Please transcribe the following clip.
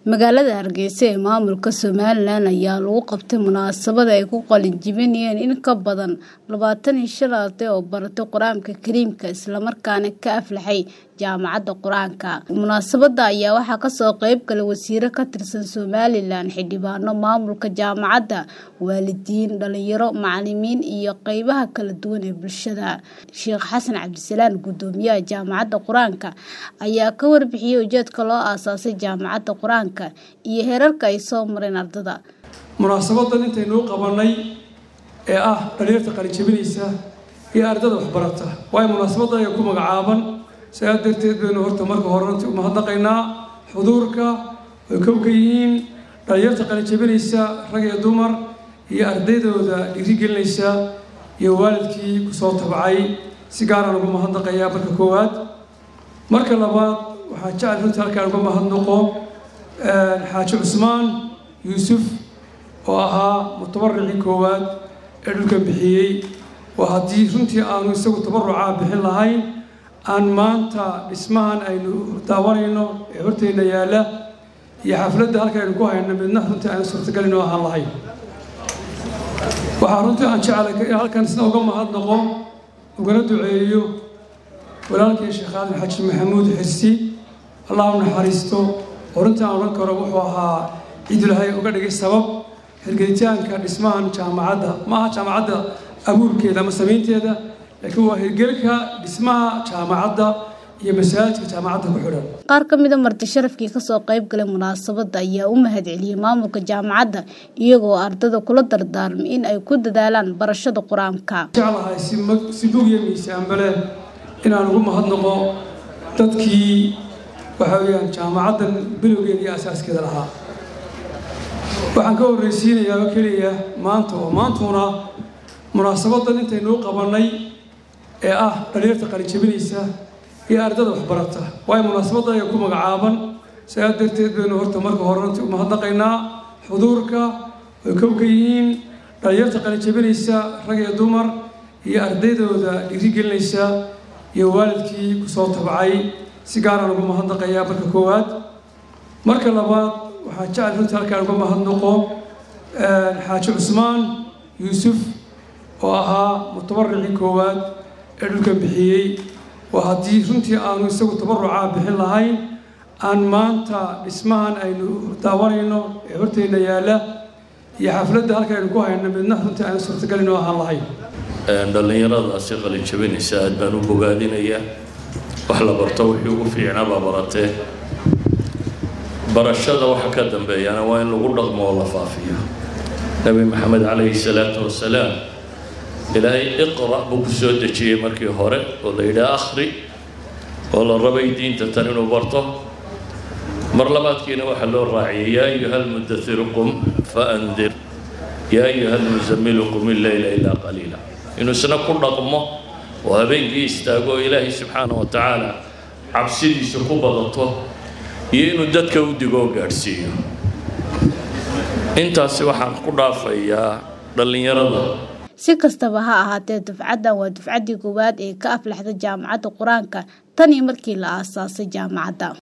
magaalada hargeysa ee maamulka somalilan ayaa lagu qabtay munaasabad ay ku qalin jibinayeen in ka badan labaatan iyo shan arday oo baratay qur-aanka kariimka islamarkaana ka aflaxay jaamacadda qur-aanka munaasabada ayaa waxaa kasoo qeyb galay wasiiro ka tirsan somalilan xildhibaano maamulka jaamacadda waalidiin dhalinyaro macalimiin iyo qeybaha kala duwan ee bulshada sheekh xasan cabdisalaan gudoomiyaha jaamacadda qur-aanka ayaa ka warbixiyey ujeedka loo aasaasay jaamacadda qur-aanka iyo heerarka ay soo mareen ardada munaasabadan intaynuu qabanay ee ah dhalinyarta qalijabinaysa iyo ardada waxbarata waayo munaasabadda ayaa ku magacaaban sidaa darteed baynu horta marka hore runtii umahadnaqaynaa xuduurka way kowka yihiin dhalinyarta qalijabinaysa rag iyo dumar iyo ardaydooda dhiirigelinaysa iyo waalidkii kusoo tabcay si gaaraan ugu mahadnaqayaa marka koowaad marka labaad waxaa jecel runtii halkaan uga mahadnaqo xaaji cusmaan yuusuf oo ahaa mutabaricii koowaad ee dhulkan bixiyey oo haddii runtii aanu isagu tabarucaa bixin lahayn aan maanta dhismahan aynu daawanayno ee horteyna yaalla iyo xafladda halka aynu ku hayno midna runtii aanu suurtagalin oo ahaan lahayn waxaa runtii aan jeclay halkan isna uga mahadnaqo ugana duceeyo walaalkii sheekh aadan xaji maxamuud xirsi allah u naxariisto oo runtii aan odhan karo wuxuu ahaa ciidulahay uga dhigay sabab hirgelitaanka dhismahan jaamacadda ma aha jaamacadda abuurkeeda ama samaynteeda laakiin waa hirgelka dhismaha jaamacadda iyo masaajidka jaamacadda ku xidhan qaar ka mida marti sharafkii kasoo qeyb galay munaasabadda ayaa u mahad celiyey maamulka jaamacadda iyagoo ardada kula dardaarmay in ay ku dadaalaan barashada qur-aanka jeclahay si bug iyo miisaanba leh inaan ugu mahadnaqo dadkii waxa weeyaan jaamacaddan bilowgeeda iyo asaaskeeda lahaa waxaan ka horreysiinayaa oo keliya maanta oo maantuna munaasabadan intaynuu qabanay ee ah dhalinyarta qalijabinaysa iyo ardada waxbarata waayo munaasabadda ayaa ku magacaaban sidaa darteed baynu horta marka hore runtii umahadnaqaynaa xuduurka way kowka yihiin dhalinyarta qalijabinaysa rag iyo dumar iyo ardaydooda dhiirigelinaysa iyo waalidkii kusoo tabcay si gaaraan ugu mahadnaqayaa marka koowaad marka labaad waxaa jecel runtii halkaan uga mahadnaqo xaaji cusmaan yuusuf oo ahaa mutabaricii koowaad ee dhulkan bixiyey oo haddii runtii aanu isagu tabarucaa bixin lahayn aan maanta dhismahan aynu daawanayno ee horteyna yaalla iyo xafladda halka aynu ku hayno midna runtii aanu suurtagalin oo ahaan lahayn dhallinyaradaasi qalijabinaysa aad baan u bogaadinayaa wax la barto wixii ugu fiicnaa baa baratee barashada waxa ka dambeeyana waa in lagu dhaqmo oo la faafiyo nebi maxamed calayhi salaatu wasalaam ilaahay iqra' buu ku soo dejiyey markii hore oo la yidhaha akhri oo la rabay diinta tan inuu barto mar labaadkiina waxaa loo raaciyay yaa ayuha almuddathiru qum fa andir yaa ayuha almusamilu qum illeyla ilaa qaliila inuu isna ku dhaqmo oo habeenkii istaago oo ilaahay subxaana wa tacaala cabsidiisa ku badato iyo inuu dadka u digo oo gaadhsiiyo intaasi waxaan ku dhaafayaa dhallinyarada si kastaba ha ahaatee dufcaddan waa dufcaddii koowaad ee ka aflaxda jaamacadda qur-aanka tan iyo markii la aasaasay jaamacadda